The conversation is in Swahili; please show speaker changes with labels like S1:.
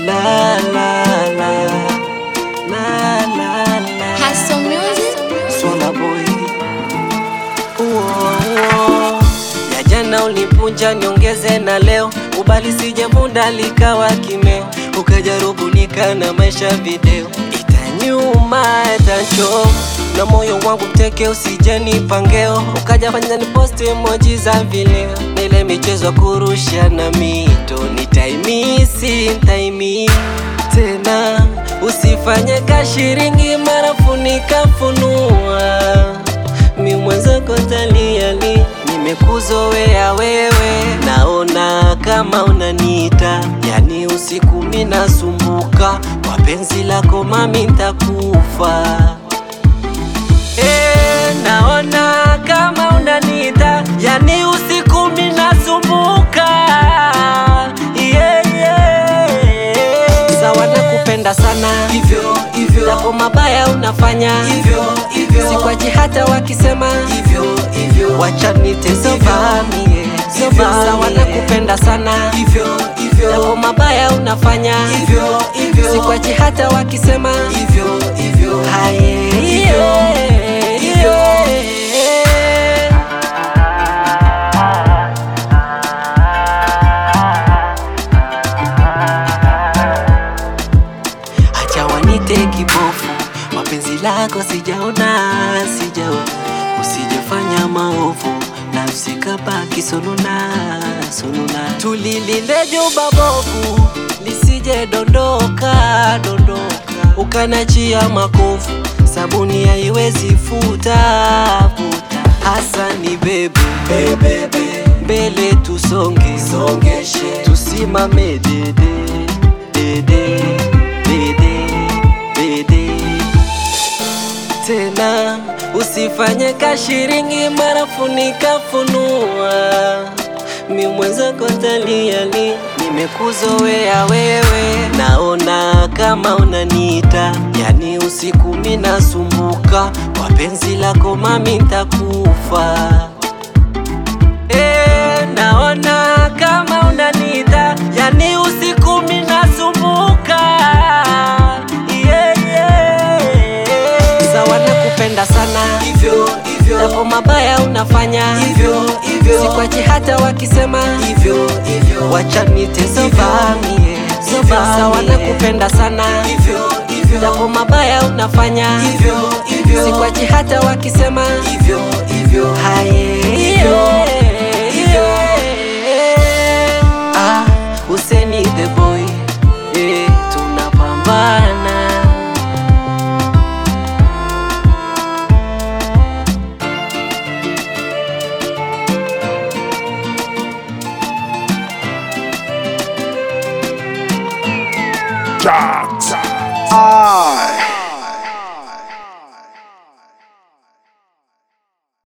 S1: La la la la la la
S2: Hustle music.
S1: Swala boy Uo, uo. ya jana ulipunja niongeze na leo ubali sijavunda likawa kimeo ukajarubunika na maisha video itanyuma itacho na moyo wangu mteke usijeni pangeo ukaja fanya ni posti emoji za vileo na ile michezo ya kurusha na mito nitaimisi ntaimi tena usifanye kashiringi marafu nikafunua mi mwenzako taliali nimekuzoea wewe naona kama unaniita yani usiku minasumbuka kwa penzi lako mami ntakufa Eh, naona kama unaniita yani usiku minasumbuka yeah, yeah. sawa nakupenda sana
S3: hivyo hivyo
S1: yako mabaya unafanya
S3: hivyo hivyo
S1: sikwachi hata wakisema
S3: hivyo hivyo
S1: wachanite sovamie sawa nakupenda sana
S3: hivyo hivyo
S1: yako mabaya unafanya
S3: hivyo hivyo
S1: sikwachi hata wakisema
S3: hivyo hivyo
S1: haye
S3: Hivyo,
S1: yeah,
S3: hivyo.
S1: yeah. Acha wanite kibofu, mapenzi lako sijaona, sijaona, usijefanya maovu, nafsi kabaki sonona, sonona. Tulilinde jumba bovu, lisije dondoka, dondoka, ukanachia makovu, sabuni haiwezi futa, futa. Hasa ni bebe,
S3: bebebe
S1: mbele tusonge,
S3: songeshe
S1: tusimame dede dede dede dede tena usifanye kashiringi marafu nikafunua mi mwenzako taliali nimekuzoea wewe naona kama unaniita yani usiku minasumbuka kwa penzi lako mami ntakufa Eh, naona kama unaniita yani usiku minasumbuka yeah, yeah. sawa nakupenda sana
S3: hivyo hivyo
S1: yako mabaya unafanya
S3: hivyo hivyo
S1: sikwachi hata wakisema
S3: hivyo hivyo
S1: wachanite sovamie sawa nakupenda sana
S3: hivyo hivyo
S1: yako mabaya unafanya
S3: hivyo hivyo
S1: sikwachi hata wakisema
S3: hivyo hivyo
S1: haye
S3: Hivyo, hivyo.
S1: Ah, Huseni the boy eh, tunapambana
S4: I